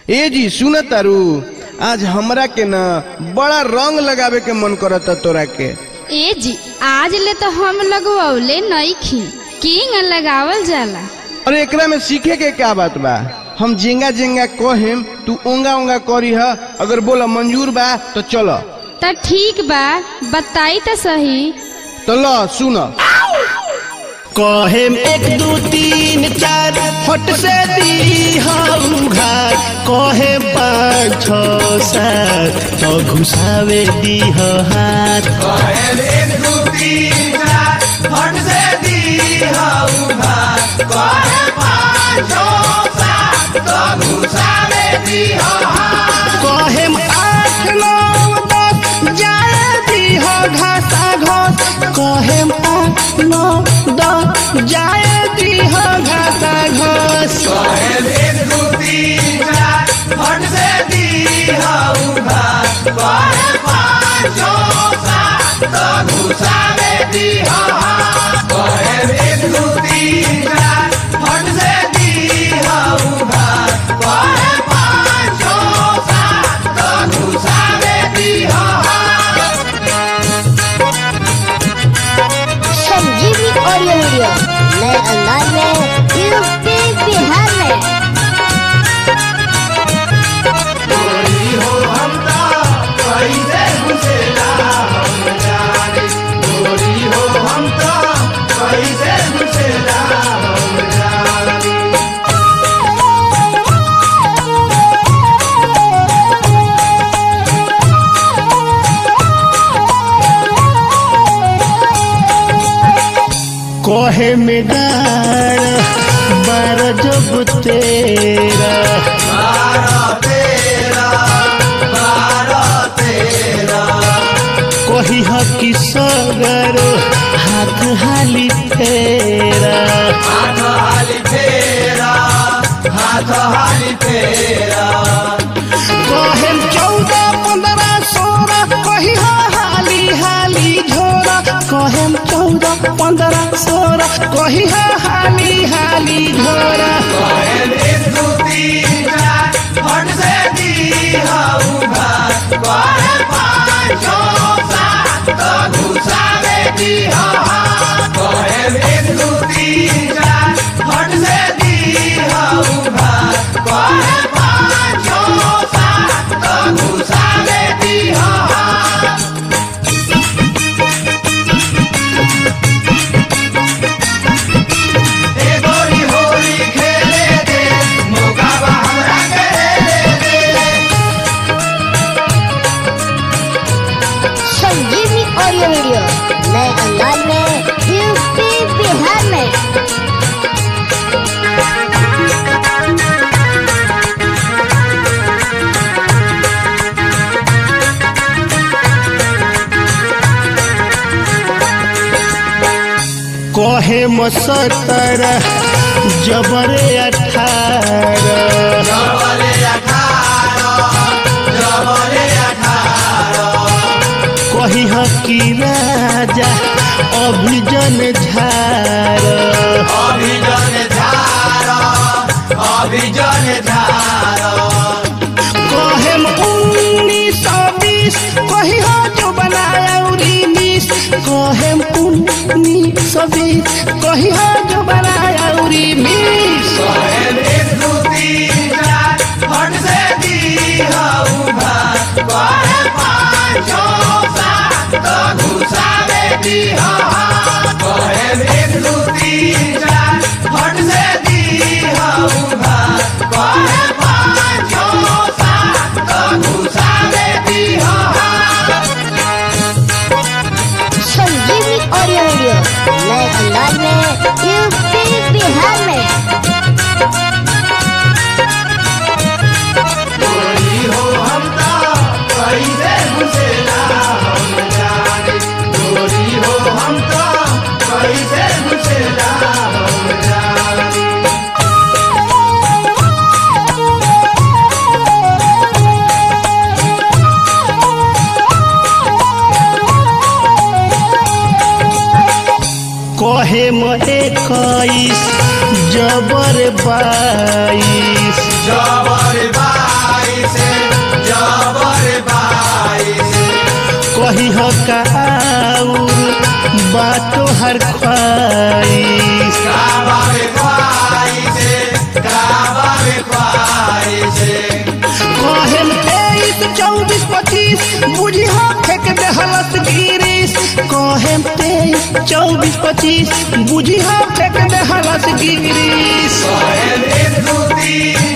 ए जी सुन तारू आज हमरा के ना बड़ा रंग लगावे के मन करता तोरा के ए जी आज ले तो हम लगवौले नईखी किंग लगावल जाला अरे एकरा में सीखे के क्या बात बा हम जेंगा जेंगा कहेम तू ओंगा ओंगा करी ह अगर बोला मंजूर बा तो चलो त ठीक बा बताई त सही तो लो सुन कहेम एक दू तीन चार फट से दी घर कहे पाँच छ सात तो घुसावे दी हाथ कहेम आठ नौ दस जाए दी हो घासा घास कहेम आठ नौ दस जाए दी हो घासा घास संजीवनी ऑडियो वीडियो नए अंदाज में यूपी बिहार में कहे में डार बार जब तेरा कही ह कि सगर हाथ हाली फेरा कहे चौदह पंद्रह सोलह कही ह हाली हाली झोरा कहे चौदह पंद्रह सोलह कही ह हाली हाली झोरा संजीवनी ऑडियो वीडियो नए अंदाज में यूपी बिहार में कहे मसतर जबरे अठारह कही ह कि राजा अभिजन झार कहेम उन्नीस सौ बीस कही हो जो बनाया उन्नीस कहेम उन्नीस सौ बीस कही हो जो बनाया उन्नीस संजीवनी ऑडियो वीडियो नए अंदाज में यूपी बिहार में कहे म इक्कीस जबर बाईस जबर तोहर ख्वाहिश कहेम तेईस चौबीस पच्चीस बुझी हो फेंक दे हलस गिरीश कहेम तेईस चौबीस पच्चीस बुझी हो फेंक दे हलस गिरीश